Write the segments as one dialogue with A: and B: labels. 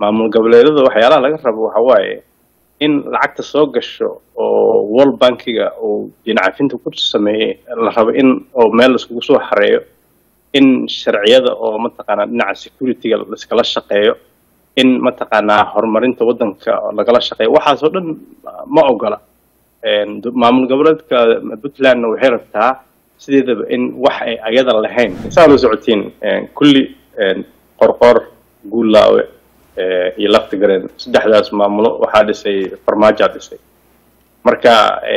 A: maamul goboleedyada waxyaalaha laga rabo waxa waaye in lacagta soo gasho oo world bankiga uu dinacafinta ku sameeyey la rabo in oo meel laiskugu soo xareeyo in sharciyada oo mataqaanaa dhinaca securityga laiskala shaqeeyo in mataqaanaa horumarinta waddanka lagala shaqeeyo waxaasoo dhan ma ogola maamul goboleedka puntlandna waxay rabtaa sideedaba in wax ay ayada lahayn saa la socotiin kulli qorqor guulaawe iyo laftigareen saddexdaas maamulo waxaa dhisay farmaajaa dhisay marka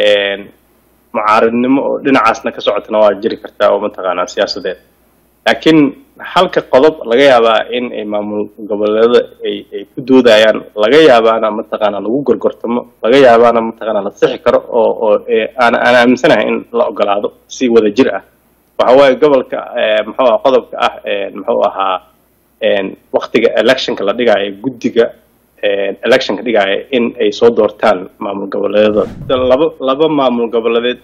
A: mucaaridnimo oo dhinacaasna ka socotana waa jiri kartaa oo mataqaanaa siyaasadeed laakiin halka qodob laga yaabaa in ay maamul goboleeda ay ay ku doodayaan laga yaabaana mataqaanaa lagu gorgortamo laga yaabaana mataqaanaa la sixi karo oo oo aan aan aaminsanahay in la ogolaado si wada jir ah waxa waaye gobolka muxuu aha qodobka ah muxuu ahaa waktiga electionka la dhigaayo guddiga electionka dhigaayo in ay soo doortaan maamul goboleedada laba laba maamul goboleedeed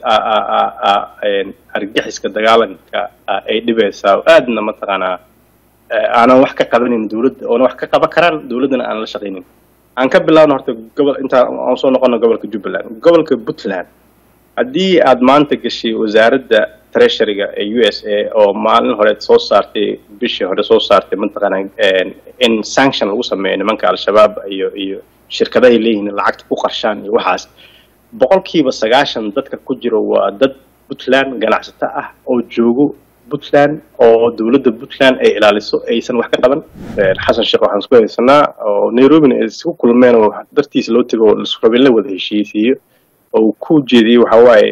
A: argaxiska dagaalanka ay dhibaysaa aadna mataqaanaa aanan wax ka qabanin dowladda oona wax ka qaban karaan dowladdana aan la shaqaynin aan ka bilaabno horta gobol intaan aan soo noqono gobolka jubbaland gobolka puntland haddii aad maanta gashay wasaaradda treasuryga ee u s a oo maalin hore soo saartay bishii hore soo saartay mataqaana in sanction lagu sameeyo nimanka al-shabaab iyo iyo shirkadahay leeyihiin lacagta ku qarshaan iyo waxaas boqolkiiba sagaashan dadka ku jiro waa dad puntland ganacsato ah oo joogo puntland oo dowladda puntland ay ilaaliso aysan wax ka qaban xasan sheekh waxaan isku haysanaa oo nairobina ay isku kulmeen oo dartiisa loo tego oo rabin la wada heshiisiiyo oo ku jeediyey waxa waaye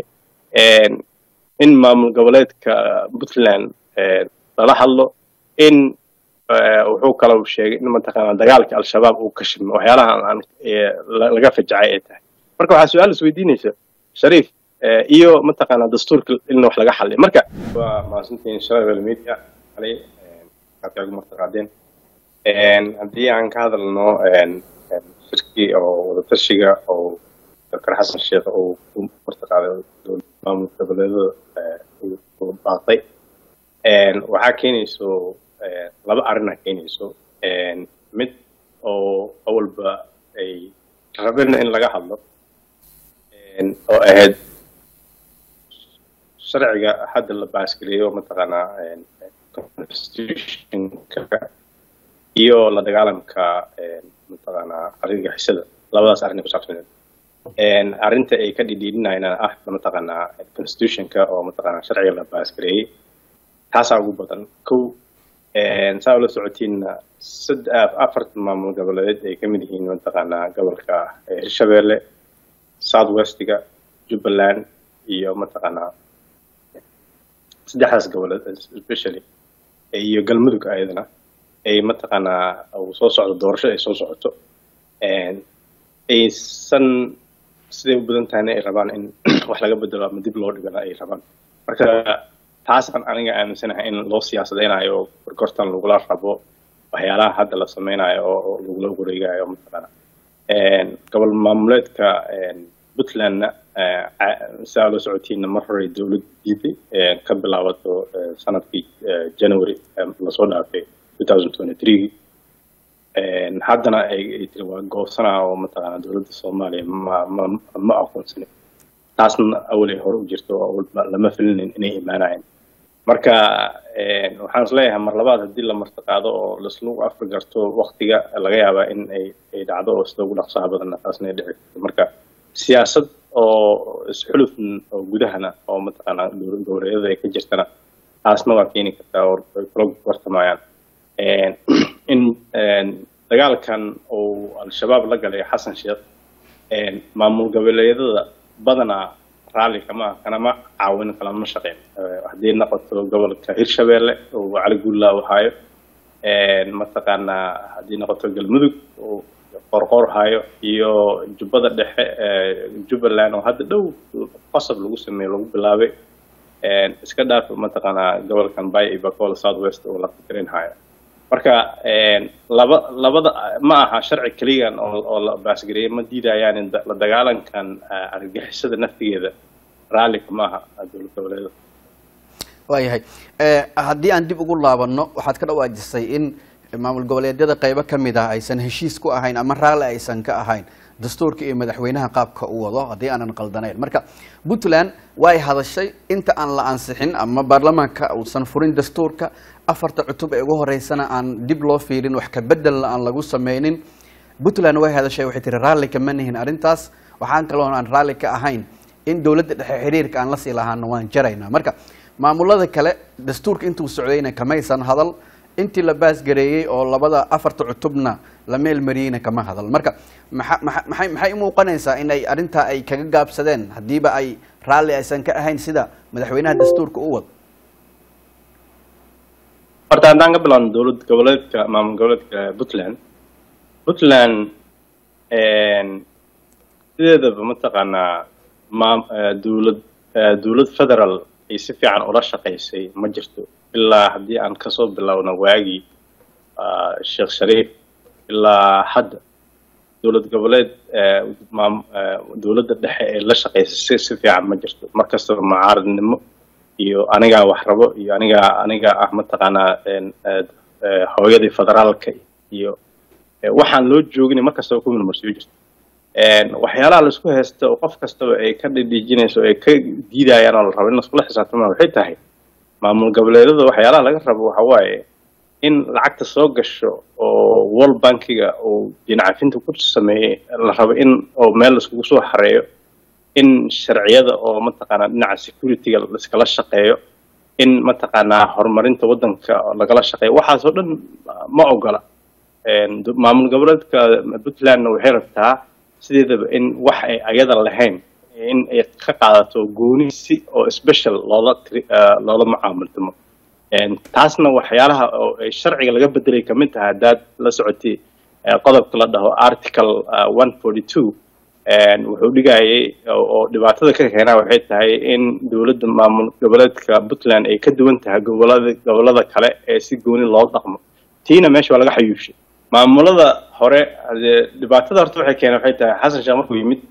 A: in maamul goboleedka puntland lala hadlo in wuxuu kaloo sheegay in mataqaanaa dagaalka al-shabaab uu ka shimo waxyaalaha aan laga fajacay ay tahay marka waxaa su-aal isweydiinaysa shariif iyo mataqaanaa dastuurka in wax laga xaliyo marka waa mahadsantiin shalay media alay aad ugu martaqaadeen haddii aan ka hadalno shirkii oo wadatashiga oo dr xasan sheekh uu ku martaqaaday maamul goboleedada uu baaqay waxaa keenayso laba arrinaa keenayso mid oo awalba ay rabeen in laga hadlo oo ahayd sharciga hadda la baasgeliyo mataqaanaa constitutionka iyo la dagaalamka mataqaanaa argagixisada labadaas arrin ay kusaabsaneed arrinta ay ka dhidhiidhinayna ah mataqaanaa constitutionka oo mataqaanaa sharciga la baasgareeyey taasaa ugu badan kow saa ula socotiinna sad afarta maamul goboleed ay ka mid yihiin mataqaanaa gobolka hirshabeelle south westiga jubbaland iyo mataqaanaa saddexdaas goboleed especially iyo galmudug ayadana ay mataqaanaa uu soo socdo doorasho ay soo socoto aysan siday u badan tahayna ay rabaan in wax laga bedelo ama dib loo dhigana ay rabaan marka taasaan aniga aaminsanahay in loo siyaasadeynayo oo gorgortan lagula rabo waxyaalaha hadda la sameynayo oo lagula wareegayo mataqaana gobol maamuleedka puntlandna saa loo socotiina mar horey dowlad diiday ka bilaabato sanadkii january lasoo dhaafay two thousand twenty three haddana ay tiri waa goobsanaa oo mataqaana dowladda soomaaliya ma ma ma aqoonsanin taasna awalay hore u jirto oo awalba lama filinayn inay imaanayeen marka waxaan is leeyahay mar labaad haddii la martiqaado oo laislu afri garto waktiga laga yaabaa in ay ay dhacdo oo sida ugu dhaqsaha badanna taasna ay dhici karto marka siyaasad oo isxuluf oo gudahana oo mataqaanaa goboleedyada ay ka jirtana taasna waa keeni kartaa oo ay kula wartamayaan in dagaalkan uu al-shabaab la galay xasan sheekh maamul goboleedyada badanaa raalli kama kanama caawin kalama shaqeyn haddii noqoto gobolka hirshabeelle uu cali guullaa u haayo mataqaanaa haddii noqoto galmudug uu qorqor hayo iyo jubbada dhexe jubbaland oo hadda dhow qasab lagu sameeyo lagu bilaabay iska dhaaf mataqaanaa gobolkan bay iyo bacola south west oo la fikirin hayo marka laba labada ma aha sharci keliyan oo oo la baasgareeyay ma diidayaan in la dagaalankan argagixisada naftigeeda raallika ma aha dowlad goboleeda
B: waayahay haddii aan dib ugu laabanno waxaad ka dhawaajisay in maamul goboleedyada qeybo ka mid ah aysan heshiis ku ahayn ama raalli aysan ka ahayn dastuurka iyo madaxweynaha qaabka u wado haddii aanan qaldanayn marka puntland way hadashay inta aan la ansixin ama baarlamaanka uusan furin dastuurka afarta cutub ee ugu horeysana aan dib loo fiirin wax ka bedelna aan lagu sameynin puntland way hadashay waxay tiri raalli kama nihin arrintaas waxaan kaloo aan raalli ka ahayn in dowladda dhexe xiriirka aan lasii lahaana waan jaraynaa marka maamulada kale dastuurka intuu socdayna kamaysan hadal intii la baasgareeyey oo labada afarta cutubna la meel mariyeyna kama hadal marka maa maa maxay maxay umuuqanaysaa in ay arrintaa ay kaga gaabsadeen haddiiba ay raalli aysan ka ahayn sida madaxweynaha dastuurka u wado
A: horta haddaan ka bilaabno dowlad goboleedka maamul goboleedka puntland puntland sideedaba mataqaanaa maam dowlad dowlad federal ay si fiican ula shaqaysay ma jirto ilaa haddii aan kasoo bilowno waagii sheekh shariif ilaa hadda dowlad goboleed maam dowladda dhexe ee la shaqaysay si si fiican ma jirto mar kastaba mucaaradnimo iyo anigaa wax rabo iyo anigaa anigaa ah mataqaanaa hooyadii federaalka iyo waxaan loo joogin mar kastaba ku milmarsiyo jirto waxyaalaha laisku haysta oo qof kastaba ay ka dhidhiijinayso ay ka diidayaan oo la rabo in laskula xisaabtama waxay tahay maamul goboleedyada waxyaalaha laga rabo waxa waaye in lacagta soo gasho oo world bankiga uu dinacafinta ku sameeyey la rabo in oo meel laiskugu soo xareeyo in sharciyada oo mataqaanaa dhinaca securityga laiskala shaqeeyo in mataqaanaa horumarinta waddanka lagala shaqeeyo waxaasoo dhan ma ogola maamul goboleedka puntlandna waxay rabtaa sideedaba in wax ay ayada lahayn in ay ka qaadato gooni si oo special loola tri loola mucaamiltamo taasna waxyaalaha oo ay sharciga laga bedelay kamid tahay haddaad la socotay qodobka la dhaho article one forty two wuxuu dhigayay oo dhibaatada ka keenaa waxay tahay in dowladda maamul goboleedka puntland ay ka duwan tahay gobolada gobolada kale ee si gooni loo dhaqmo tiina meesha waa laga xayuushay maamulada hore dhibaatada horta waxay keeneen waxay tahay xasan sheekh markuu yimid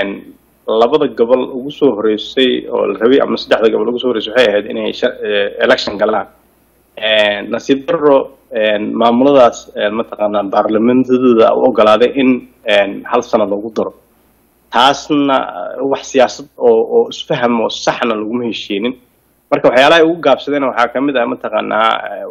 A: labada gobol ugu soo horeysay oo la rabay ama saddexda gobol ugu soo horeysay waxay ahayd inay election galaan nasiib daro maamuladaas mataqaanaa baarlamentadooda u ogolaaday in hal sano lagu daro taasna wax siyaasad oo oo isfaham oo saxna laguma heshiinin marka waxyaalaha ay ugu gaabsadeen waxaa kamid ah mataqaanaa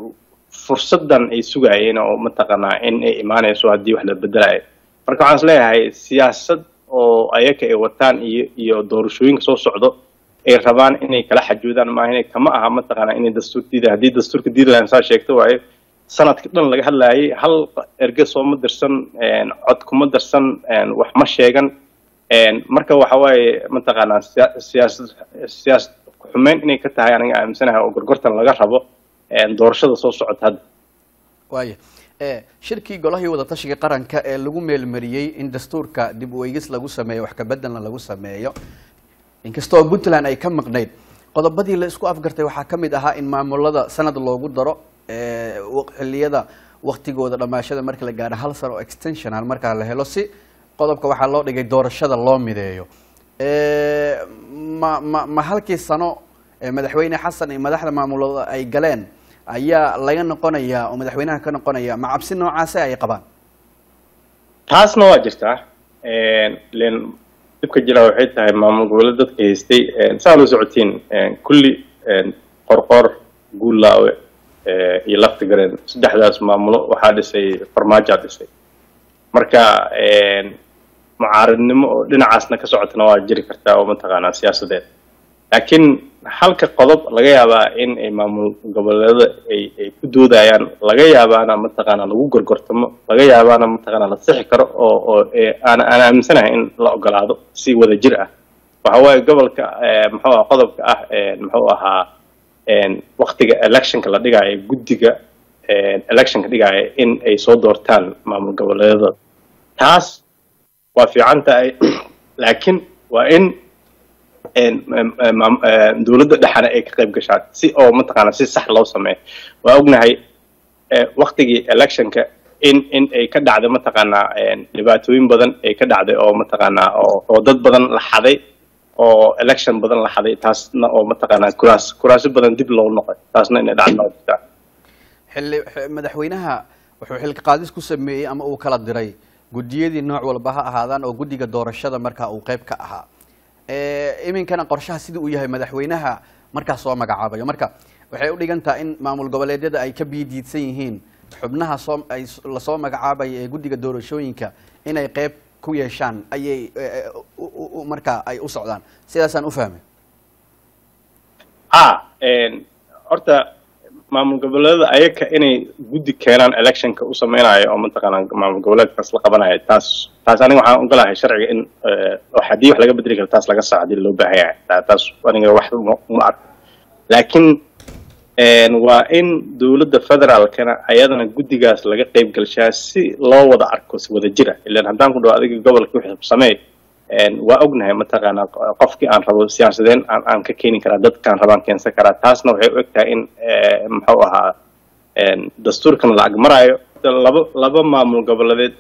A: fursadan ay sugaayeen oo mataqaanaa in ay imaanayso haddii wax la bedelayo marka waxaan is leeyahay siyaasad oo ayaka ay wataan iyo iyo doorashooyinka soo socdo ay rabaan inay kala xajoodaan maaha inay kama aha mataqaanaa inay dastuur diida haddii dastuurka diidi lahayn saa sheegto waayo sanadka dhan laga hadlaayay hal erge sooma dirsan cod kuma darsan wax ma sheegan marka waxa waaye mataqaanaa siyaasad siyaasad xumeyn inay ka tahay aniga aaminsanahay oo gorgortan laga rabo doorashada soo socota hadda
B: waaya shirkii golahii wadatashiga qaranka ee lagu meelmariyey in dastuurka dib u eegis lagu sameeyo wax kabedelna lagu sameeyo inkastoo puntland ay ka maqnayd qodobadii la isku afgartay waxaa ka mid ahaa in maamulada sanad loogu daro xiliyada waktigooda dhamaashada marka la gaadho hal sano oo extensional markaa la helo si qodobka waxaa loo dhigay doorashada loo mideeyo ma ma ma halkii sano madaxweyne xasan iyo madaxda maamulada ay galeen ayaa laga noqonayaa oo madaxweynaha ka noqonaya ma cabsi noocaase ay qabaan
A: taasna waa jirtaa len dhibka jira waxay tahay maamul goboleed dadka haystay saa loo socotiin kulli qorqor guullaawe iyo lafti gareen saddexdaas maamulo waxaa dhisay farmaajaa dhisay marka mucaaradnimo oo dhinacaasna ka socotana waa jiri kartaa oo mataqaanaa siyaasadeed laakiin halka qodob laga yaabaa in ay maamul goboleedada ay ay ku doodayaan laga yaabaana mataqaanaa lagu gorgortamo laga yaabaana mataqaanaa la sixi karo oo oo aan aan aaminsanahay in la ogolaado si wada jir ah waxa waaye gobolka muxuu aha qodobka ah muxuu ahaa waktiga electionka la dhigaayo guddiga electionka dhigaayo in ay soo doortaan maamul goboleedada taas waa fiican tahay laakiin waa in dowladda dhexana ay ka qayb gashaan si oo mataqaana si sax loo sameeyo waa ognahay waktigii electionka in in ay ka dhacday mataqaanaa dhibaatooyin badan ay ka dhacday oo mataqaanaa oo oo dad badan la xaday oo election badan la xaday taasna oo mataqaanaa kuraas kuraasyo badan dib loo noqoy taasna inay dhacdo jirtaa
B: xilli madaxweynaha wuxuu xilka qaadis ku sameeyey ama uu kala diray guddiyadii nooc walba ha ahaadaan oo guddiga doorashada markaa uu qeyb ka ahaa iminkana qorshaha sidii uu yahay madaxweynaha markaas soo magacaabayo marka waxay u dhigan tahay in maamul goboleedyada ay ka biidiidsan yihiin xubnaha soo ay lasoo magacaabaya ee guddiga doorashooyinka inay qeyb ku yeeshaan ayay markaa ay u socdaan sidaasaan u fahmay
A: a horta maamul goboleedada ayaka inay guddi keenaan electionka u sameynayo oo mataqaanaa maamul goboleedkaas la qabanayo taas taas aniga waxaan ogolahay sharciga in haddii wax laga bedeli karo taas laga saco hadii loo baahan yahay taas aniga wax uma arko laakiin waa in dowladda federaalkana ayadana guddigaas laga qeyb gelshaa si loo wada arko si wada jira ilan haddaan ku dhaho adiga gobolka wixii samee waa ognahay mataqaanaa qofkii aan rabo siyaasadeen aan aan ka keeni karaa dadkaan rabaan keensan karaa taasna waxay u eg tahay in muxuu ahaa dastuurkan la agmaraayo laba laba maamul goboleedeed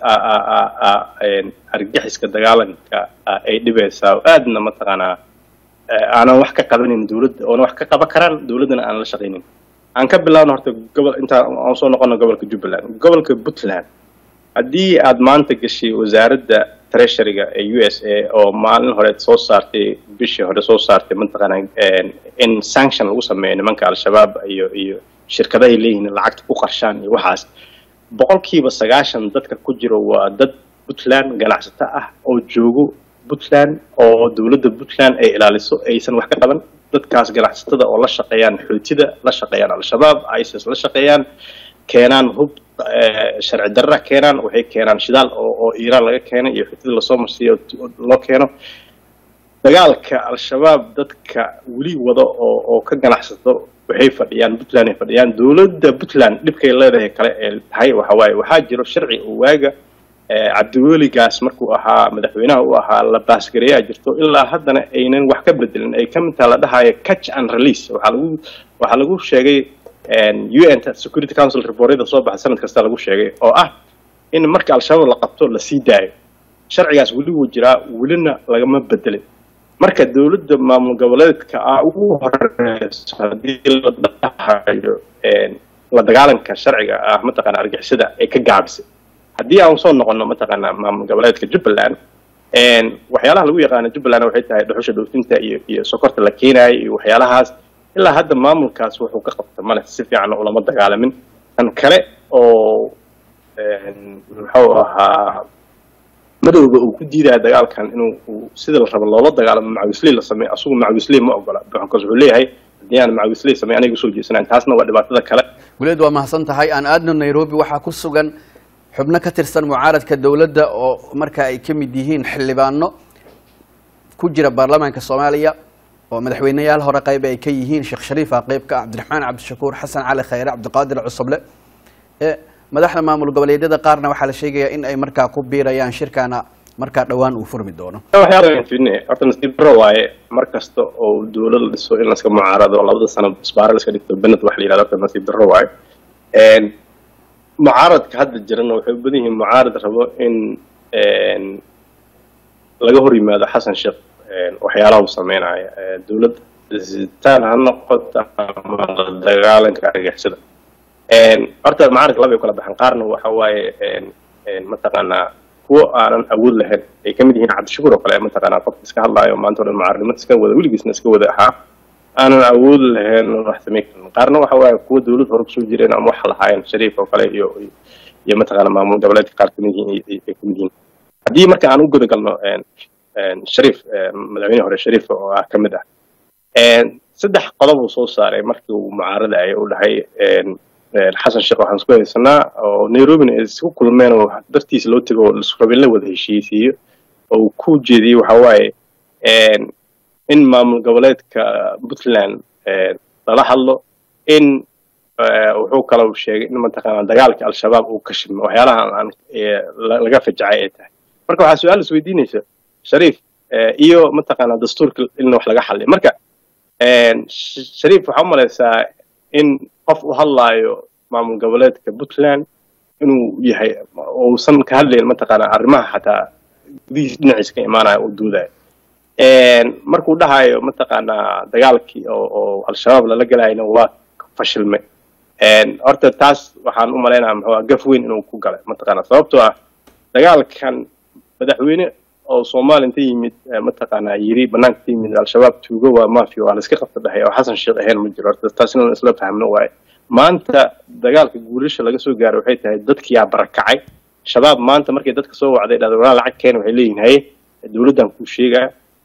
A: argaxiska dagaalanka ay dhibaysaa oo aadna mataqaanaa aanan wax ka qabanin dowladda oona wax ka qaban karaan dowladdana aan la shaqaynin aan ka bilaabno horta gobol intaan aan soo noqono gobolka jubbaland gobolka puntland haddii aad maanta gashay wasaaradda treasuryga ee u s a oo maalin hore soo saartay bishii hore soo saartay mataqaanaa in sanction lagu sameeyo nimanka al-shabaab iyo iyo shirkadahay leeyihiin lacagta ku qarshaan iyo waxaas boqolkiiba sagaashan dadka ku jiro waa dad puntland ganacsato ah oo joogo puntland oo dowladda puntland ay ilaaliso aysan wax ka qaban dadkaas ganacsatada oo la shaqeeyaan xootida la shaqeeyaan al-shabaab isis la shaqeeyaan keenaan hub sharci darra keenaan waxay keenaan shidaal oo oo iiraan laga keenay iyo xootida lasoo marsiiyo loo keeno dagaalka al-shabaab dadka weli wado oo oo ka ganacsato waxay fadhiyaan puntland ay fadhiyaan dowladda puntland dhibkay leedahay kale ee tahay waxa waaye waxaa jiro sharci oo waaga cabdiweligaas markuu ahaa madaxweynaha u ahaa la baasgareeyaa jirto ilaa haddana aynan wax ka bedelin ay ka mid taha la dhahayo catch and release waxaa lagu waxaa lagu sheegay u n security council reportyada soo baxa sanad kasta lagu sheegay oo ah in marka al-shabaab la qabto la sii daayo sharcigaas weli wuu jiraa welina lagama bedelin marka dowladda maamul goboleedka ah ugu horeyso haddii la dhahayo la dagaalanka sharciga ah mataqaana argixisada ay ka gaabisay haddii aan soo noqono mataqaanaa maamul goboleedka jubbaland waxyaalaha lagu yaqaano jubbaland waxay tahay dhuxusha dhoofinta iyo iyo sokorta la keenaayo iyo waxyaalahaas ilaa hadda maamulkaas wuxuu ka qabta male si fiican ulama dagaalamin tan kale oo muxuu ahaa madowga uu ku diidaya dagaalkan inuu sida la rabo loola dagaalamo macawisley la sameeyo asugu macawisley ma ogola because wuxuu leeyahay haddii aan macawisley samey aniga usoo jeesanayn taasna waa dhibaatada kale
B: guleed waa mahadsan tahay aan aadno nairobi waxaa ku sugan xubno ka tirsan mucaaradka dowladda oo marka ay ka mid yihiin xildhibaano ku jira baarlamaanka soomaaliya oo madaxweyneyaal hore qayb ay ka yihiin sheekh shariifa qeybka cabdiraxmaan cabdishakuur xasan cali khayre cabdiqaadir cusuble madaxda maamul goboleedyada qaarna waxaa la sheegayaa in ay markaa ku biirayaan shirkana markaa dhowaan uu furmi doono
A: horta nasiib daro waaye mar kasta oo dowlad la dhiso in laska mucaarado labada sano isbaara laska dhigto bened waxa la yihahdo horta nasiib daro waaye mucaaradka hadda jirana waxay u badan yihiin mucaarad rabo in laga hor yimaado xasan sheekh waxyaalaha uu sameynaayo dowladda disitaan ha noqota ama la dagaalanka argixisada horta mucaaradka laba ay kala baxaan qaarna waxa waaye mataqaanaa kuwo aanan awood lahayn ay kamid yihiin cabdishakuur oo kale mataqaanaa qofka iska hadlaayo maanta o dhan mucaaradnimada iska wada weligiisna iska wada ahaa aanan awood lahayn wax samayn karin qaarna waxa waaye kuwo dowlad hore kusoo jireen ama wax lahaayeen shariif oo kale iyo iyo mataqaana maamul goboleedka qaar kamid yihiin ay kamid yihiin haddii marka aan u guda galno shariif madaxweyne hore shariif oo ah kamid ah saddex qodob uu soo saaray markii uu mucaaradaya u dhahay xasan sheekh waxaan isku haysanaa oo nairobina ay isku kulmeen oo dartiisa loo tego oo rabin la wada heshiisiiyo oo uu ku jeediyey waxa waaye in maamul goboleedka puntland lala hadlo in wuxuu kaloo sheegay in mataqaanaa dagaalka al-shabaab uu ka shidmo waxyaalaha aan laga fajacay ay tahay marka waxaa su-aal isweydiinaysa shariif iyo mataqaanaa dastuurka in wax laga xalliyo marka shariif waxaa u malaysaa in qof u hadlaayo maamul goboleedka puntland inuu yahay uusan ka hadlayn mataqaanaa arrimaha xataa gudihiis dhinaciisa ka imaanaya uu duudayo markuu dhahayo mataqaanaa dagaalkii oo oo al-shabaab lala galayna waa fashilmay horta taas waxaan u malaynaya muxuu gaf weyn inuu ku galay mataqaana sababtoo ah dagaalkan madaxweyne oo soomaali inta yimid mataqaanaa yiri banaanka ka yimid al-shabaab tuugo waa mafia waa la iska qabta dhahay oo xasan sheekh ahayn ma jiro horta taas in isla fahmno waaye maanta dagaalka guulasha laga soo gaaray waxay tahay dadkiyaa barakacay shabaab maanta markay dadka soo wacday dhahda walaa lacag keena waxay leeyihin haye dowladdan kuu sheegaya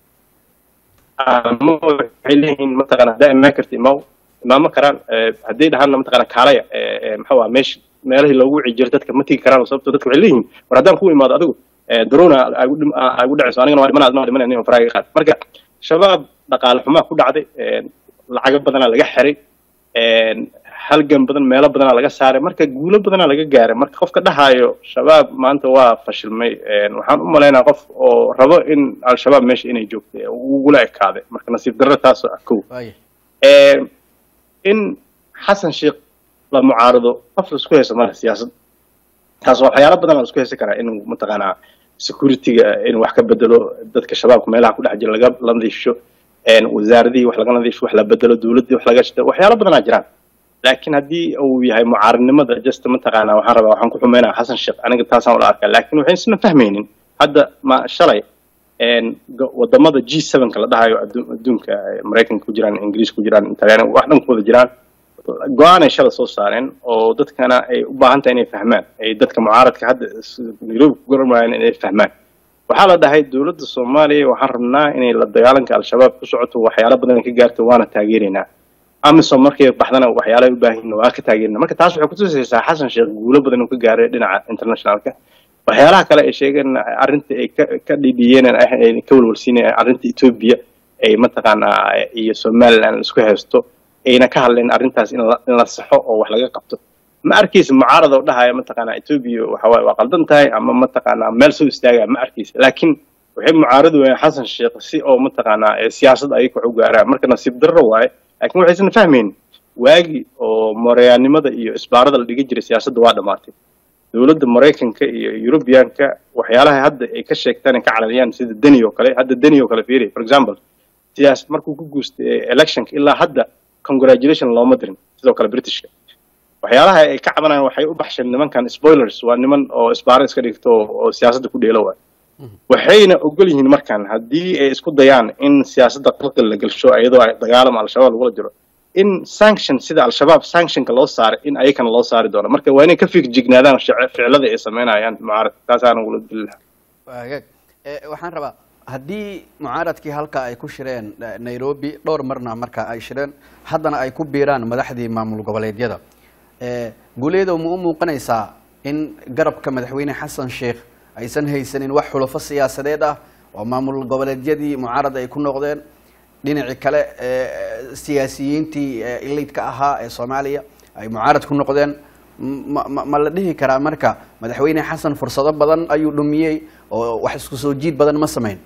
A: ama waxay leeyihiin mataqaana haddaa imaan karta imaw imaamo karaan hadday dhahaanna mataqaana kaalaya maxuu ah meesha meelahii loogu wici jiray dadka ma tigi karaan sababto dadka waxay leeyihiin war haddaan ku imaado adigu darona agu dhacayso anigana waa dhimanaa adna dhimanaya nin faraaga qaad marka shabaab dhaqaale xumaa ku dhacday lacago badanaa laga xiray halgan badan meelo badanaa laga saaray marka guulo badanaa laga gaaray marka qofka dhahaayo shabaab maanta waa fashilmay waxaan u malaynaa qof oo rabo in al-shabaab meesha inay joogto ugula ekaaday marka nasiib darro taasoo ah kow in xasan sheekh la mucaarado qof la isku hayso male siyaasad taas waxyaalo badan la isku haysan karaa inuu mataqaanaa security-ga inuu wax ka bedelo dadka shabaabka meelaha ku dhex jira laga la nadiifsho wasaaradihii wax laga nadiifsho wax la bedelo dowladdii wax laga shito waxyaalo badanaa jiraan laakiin haddii uu yahay mucaaradnimada just mataqaanaa waxaan rabaa waxaan ku xumeynaya xasan sheekh aniga taasaan ula arkaa laakiin waxay isna fahmaynin hadda ma shalay wadamada g sevenka la dhahayo adduunka maraykanka ku jiraan ingiriis ku jiraan talyaani wax dhan ku wada jiraan go-aanay shala soo saareen oo dadkana ay u baahan tahay inay fahmaan ay dadka mucaaradka hadda nairobi ku gormayaan inay fahmaan waxaa la dhahay dowladda soomaaliya waxaan rabnaa inay la dagaalanka al-shabaab ku socoto waxyaalo badan ka gaarto waana taageeraynaa amisom markay baxdana waxyaalahay u baahan waa ka taageerina marka taas waxay kutusaysaa xasan sheekh guulo badan inuu ka gaaray dhinaca internationalka waxyaalaha kale ay sheegeen arrinta ay ka ka dhidhiyeen ay ka walwalsiinayaan arrinta etoobiya ay mataqaanaa iyo somaliland isku haysto ayna ka hadleen arrintaas in la in la saxo oo wax laga qabto ma arkaysa mucaarad oo dhahaya mataqaanaa etoobiya waxawaaye waa qaldan tahay ama mataqaanaa meel soo istaagaya ma arkaysa laakiin waxay mucaaradi waayeen xasan sheekh si oo mataqaanaa siyaasad ayaga wax u gaaraan marka nasiib darro waaye laakiin waxaysan fahmayn waagi oo moreyaannimada iyo isbaarada la dhigi jiray siyaasadda waa dhammaatay dowladda maraykanka iyo eurubiyanka waxyaalaha hadda ay ka sheegtaan ay ka calaliyaan sida deni oo kale hadda deni oo kale fiiri for example siyaas markuu ku guustay electionka ilaa hadda congratulation looma dirin sidoo kale britishka waxyaalaha ay ka cabanayaan waxay u baxsheen nimankan spoilers waa niman oo isbaaro iska dhigto oo siyaasadda ku dheelo waay waxayna ogol yihiin markan haddii ay isku dayaan in siyaasadda qalqal la gelsho iyadoo ay dagaalama al-shabaab lagula jiro in sanction sida al-shabaab sanctionka loo saaray in ayakana loo saari doono marka waa inay ka figjignaadaan ficilada ay sameynayaan mucaaradka taasaan ugula dili lahaa
B: waagaag waxaan rabaa haddii mucaaradkii halka ay ku shireen nairobi dhowr marna marka ay shireen haddana ay ku biiraan madaxdii maamul goboleedyada guuleedow ma u muuqanaysaa in garabka madaxweyne xasan sheekh aysan haysanin wax xulufo siyaasadeed ah oo maamul goboleedyadii mucaarad ay ku noqdeen dhinacii kale siyaasiyiintii ilaydka ahaa ee soomaaliya ay mucaarad ku noqdeen ma ma la dhihi karaa marka madaxweyne xasan fursado badan ayuu dhumiyey oo wax isku soo jiid badan ma samayn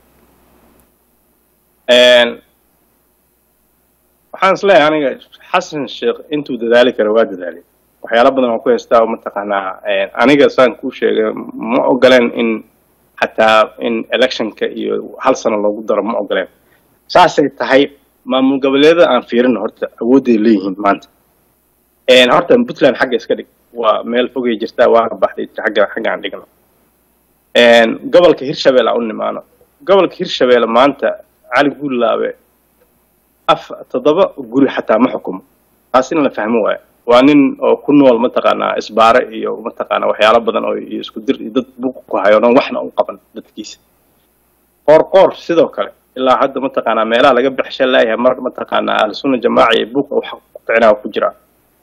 A: waxaan is leeyahay aniga xasan sheekh intuu dadaali kara waa dadaalay waxyaala badan oo ku haystaa mataqaanaa aniga saan kuu sheegay ma ogoleen in xataa in electionka iyo hal sano loogu daro ma ogoleen saasay tahay maamul goboleedyada aan fiirino horta awoodday leeyihiin maanta horta puntland xagga iska dhig waa meel fogay jirtaa waana baxday xagga xagga aan dhigno gobolka hirshabelle aan u nimaano gobolka hirshabelle maanta cali guulaabe af toddoba guri xataa ma xukumo taas in la fahmo waayo waa nin oo ku nool mataqaanaa isbaare iyo mataqaanaa waxyaalo badan oo iyo isku dir iyo dad buuq ku hayo dhan waxna u qaban dadkiisa qoor qoor sidoo kale ilaa hadda mataqaanaa meelaha laga baxsha laayahay mar mataqaanaa ahlusunna jamaaca iyo buuqa wax ku kicinaa ku jira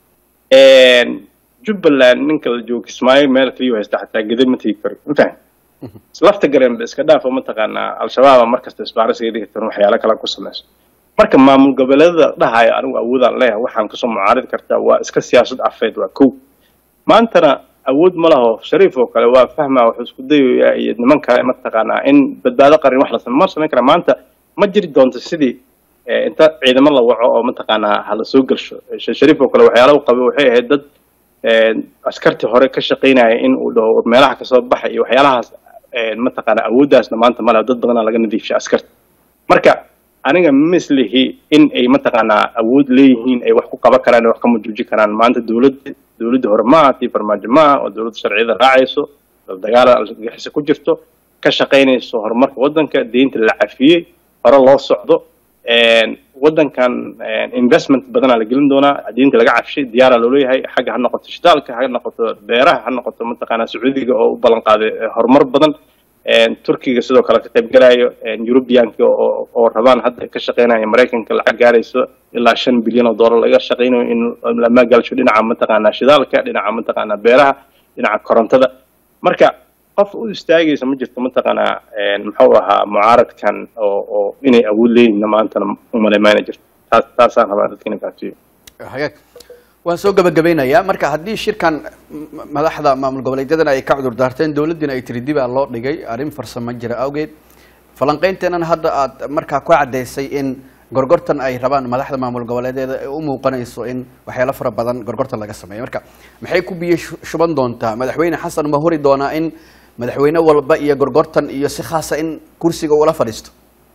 A: jubbaland ninka la joogo kismaayo meel kaliyu haysta xataa gede ma tegi karo mafaham lafta gareen ba iska dhaafo mataqaanaa al-shabaaba markasta isbaare isaga dhigi karan waxyaalo kale ku samayso marka maamul goboleedada dhahayo anigu awoodaan leeyahay waxaan kasoo mucaaridi kartaa waa iska siyaasad afeed waa kow maantana awood ma laho shariif oo kale waa fahmaa wuxuu isku dayayaa iyo niman kale mataqaanaa in badbaado qarin wax la same ma samayn kara maanta ma jiri doonto sidii inta ciidamo la waco oo mataqaanaa hala soo gelsho shariif oo kale waxyaala u qabay waxay ahayd dad askartii hore ka shaqaynaya in uu dhaho meelaha kasoo baxa iyo waxyaalahaas mataqaanaa awooddaasna maanta ma leho dad badanaa laga nadiifshay askarta marka aniga mislihi in ay mataqaanaa awood leeyihiin ay wax ku qaban karaan ay wax ka majuuji karaan maanta dowladda dowladda hore maaha tii farmaajo maaha oo dowladda sharciyada raacayso dagaal argagixisa ku jirto ka shaqaynayso horumarka waddanka deynta la cafiyey hore loo socdo waddankan investment badanaa la gelin doonaa deynta laga cafshay diyaara looleeyahay xagga ha noqoto shidaalka ha noqoto beeraha ha noqoto mataqaanaa sacuudiga oo u ballan qaaday horumar badan turkiga sidoo kale ka qayb galayo eurubianka oo oo rabaan hadda ka shaqeynaya maraykanka lacag gaarayso ilaa shan bilyan oo dollar laga shaqeynayo in la maalgalisho dhinaca mataqaanaa shidaalka dhinaca mataqaanaa beeraha dhinaca korontada marka qof u istaagaysa ma jirto mataqaanaa muxuu ahaa mucaaradkan oo oo inay awood leeyihin maantana umaleymayna jirto taas taasaan rabaa dadka inay fahamsiiyo
B: hagaag waan soo gabagabeynayaa marka haddii shirkan madaxda maamul goboleedyadana ay ka cudur daarteen dowladdiina ay tiri dib aa loo dhigay arrin farsamo jira awgeed falanqeynteenan hadda aad markaa ku caddaysay in gorgortan ay rabaan madaxda maamul goboleedyada ee u muuqanayso in waxyaalo fara badan gorgortan laga sameeyo marka maxay ku biyo shuban doontaa madaxweyne xasan ma huri doonaa in madaxweyne walba iyo gorgortan iyo si khaasa in kursiga ula fadhiisto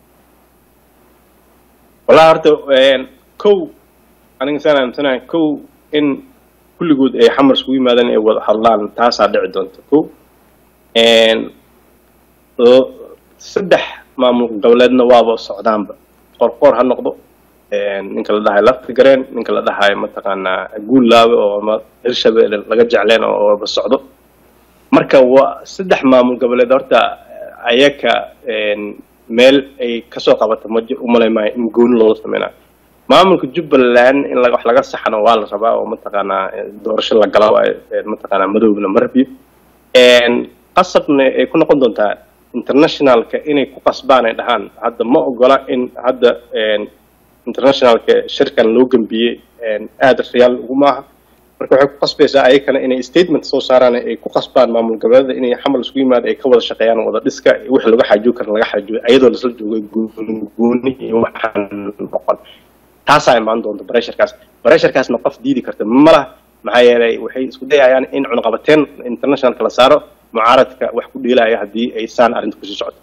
A: wallahi horta kow aniga saan aaminsanahay kow in kulligood ay xamar iskugu yimaadaan ay wada hadlaan taasaa dhici doonta kow saddex maamul goboleedna waaba socdaanba qorqoor ha noqdo ninka la dhahayo lafta gareen ninka la dhahayo mataqaanaa guullaabe oo ama hirshabelle laga jecleen ooba socdo marka waa saddex maamul goboleed horta ayaka meel ay kasoo qabato ma umalay maayo in gooni loola sameynayo maamulka jubbaland in wax laga saxano waa la rabaa oo mataqaanaa doorasho la gala mataqaanaa madowna marbiyo qasabna ay ku noqon doontaa internationalka inay ku qasbaan ay dhahaan hadda ma ogola in hadda internationalka shirkan loo gambiyey aada riyaal ugu maaha marka waxay ku qasbaysaa ayakana inay statement soo saaraan ay ku qasbaan maamul goboleeda inay xamal isku yimaado ay ka wada shaqeeyaan wada dhiska wixii laga xaajiyo kara laga xaajiyo ayadoo lasla joogo gooni iyo waxaan noqon taasaa imaan doonta bresharkaas bresharkaasna qof diidi karta ma laha maxaa yeelay waxay isku dayayaan in cunaqabateen internationalka la saaro mucaaradka wax ku dheelaya haddii ay saan arrinta kusii socoto